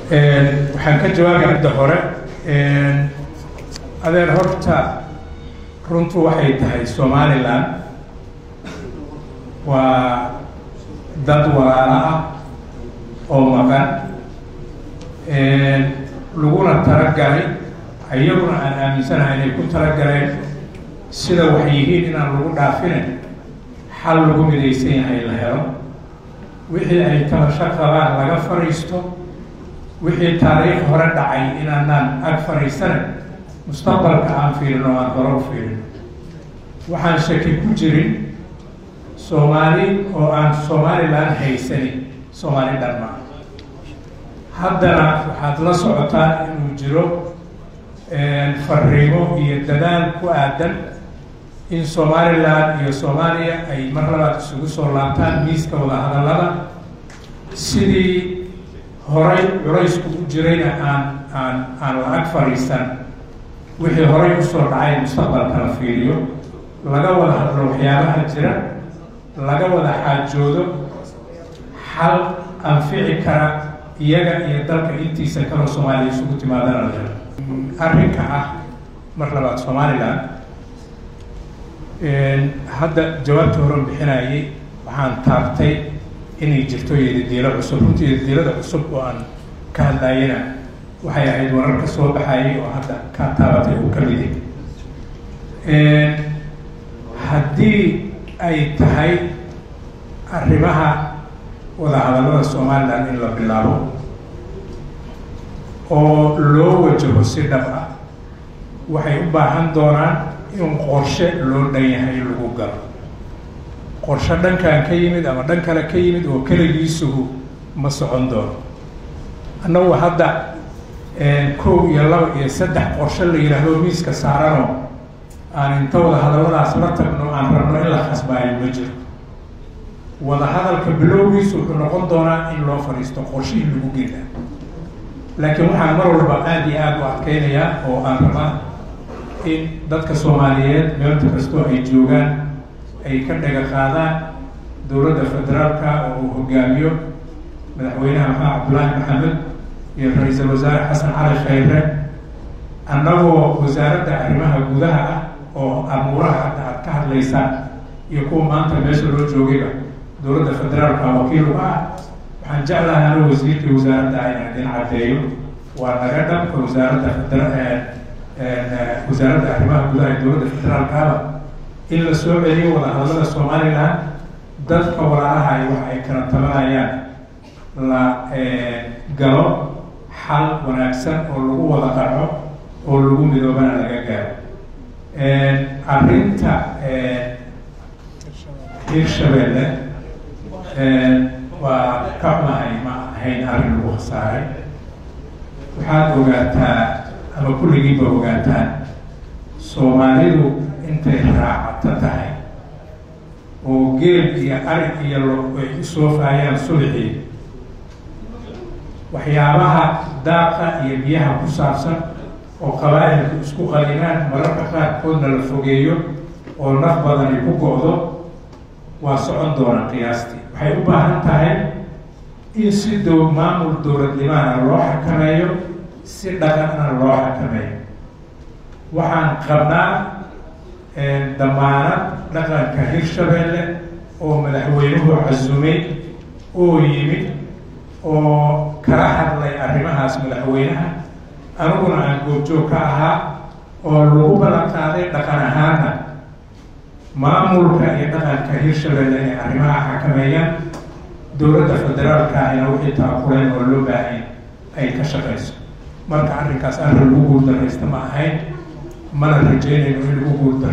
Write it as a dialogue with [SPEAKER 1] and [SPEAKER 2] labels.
[SPEAKER 1] waxaan ka jawaabay midda hore adeer horta runtu waxay tahay somalilan waa dad walaalo ah oo maqan laguna talagalay iyaguna aan aaminsanahay inay ku talagaleen sida wax yihiin inaan lagu dhaafinin xal lagu midaysan yahay la helo wixii ay tabasho qabaan laga fadhiisto wixii taariikh hore dhacay inaanaan ag fadhiisane mustaqbalka aan fiirino aan hore u fiirino waxaan shaki ku jirin soomaali oo aan somalilan haysanin soomaali dhanma haddana waxaad la socotaa inuu jiro fariimo iyo dadaal ku aadan in somalilan iyo soomaaliya ay mar labaad isugu soo laabtaan miiska wadahadallada sidii horay culaysku u jirayna aan aan aan la-ag fadhiisan wixii horay usoo dhacay mustaqbalka la fiiriyo laga wada hadlo waxyaabaha jira laga wada xaajoodo xal anfici kara iyaga iyo dalka intiisa kaloo soomaaliya isugu timaadana la helo arrinka ah mar labaad somalilan hadda jawaabtii horan bixinayay waxaan taabtay inay jirto yadadiilo cusub runtii yadadiilada cusub oo aan ka hadlayana waxay ahayd wararka soo baxayay oo hadda ka taabatay uu ka midi haddii ay tahay arrimaha wadahadallada somalilan in la bilaabo oo loo wajaho si dhab ah waxay u baahan doonaan in qorshe loo dhan yahay lagu galo qorshe dhankan ka yimid ama dhan kale ka yimid oo keligiisuhu ma socon doono annagu hadda kow iyo laba iyo saddex qorshe la yidhaahdo miiska saarano aan inta wada hadalladaas la tagno aan rabno in la khasbaayo ma jiro wadahadalka bilowgiisu wuxuu noqon doonaa in loo fadhiisto qorshihii lagu gela laakiin waxaan mar walba aada iyo aada u adkeynayaa oo aan rabaa in dadka soomaaliyeed meelta kastoo ay joogaan ay ka dhaga qaadaan dowladda federaalka oo uu hogaamiyo madaxweynaha maxamed cabdullaahi maxamed iyo ra-iisul wasaare xasan cali khayre annagoo wasaaradda arrimaha gudaha ah oo amuuraha hadda aad ka hadlaysaan iyo kuwa maanta meesha loo joogayba dowladda federaalka wakiil u ah waxaan jeclahay anu wasiirkii wasaaradda inaan idin caddeeyo waa naga dhanka wasaaradda federa wasaaradda arrimaha gudaha ee dowladda federaalkaaba in la soo celiyo wadahadallada somalilan dadka walaalaha ay waxa ay kala tabanayaan la galo xal wanaagsan oo lagu wada qaco oo lagu midoobana laga gaaro arrinta hirshabeelle waa ka xunahay ma ahayn arrin lagu khasaaray waxaad ogaataa ama kulligiiba ogaataan soomaalidu intay raacato tahay oo geel iyo arig iyo lo ay u soofaayaan sulixii waxyaabaha daaqa iyo biyaha ku saabsan oo qabaa'ilku isku qalinaan mararka qaarkoodna la fogeeyo oo naf badani ku go-do waa socon doona qiyaastii waxay u baahan tahay in si dow maamul dowladnimaana loo xakameeyo si dhaqanna loo xakameeyo waxaan qabnaa damaanad dhaqanka hirshabeelle oo madaxweynuhu casumay oo yimid oo kala hadlay arrimahaas madaxweynaha aniguna aan goobjoog ka ahaa oo lagu ballan qaaday dhaqan ahaana maamulka iyo dhaqanka hirshabeelle inay arrimaha xakameeyaan dowladda federaalka ahina wixii taakuleen oo loo baahay ay ka shaqayso marka arrinkaas arrin lagu guuldaraysta ma ahayn mana rajeynayno in lagu guulda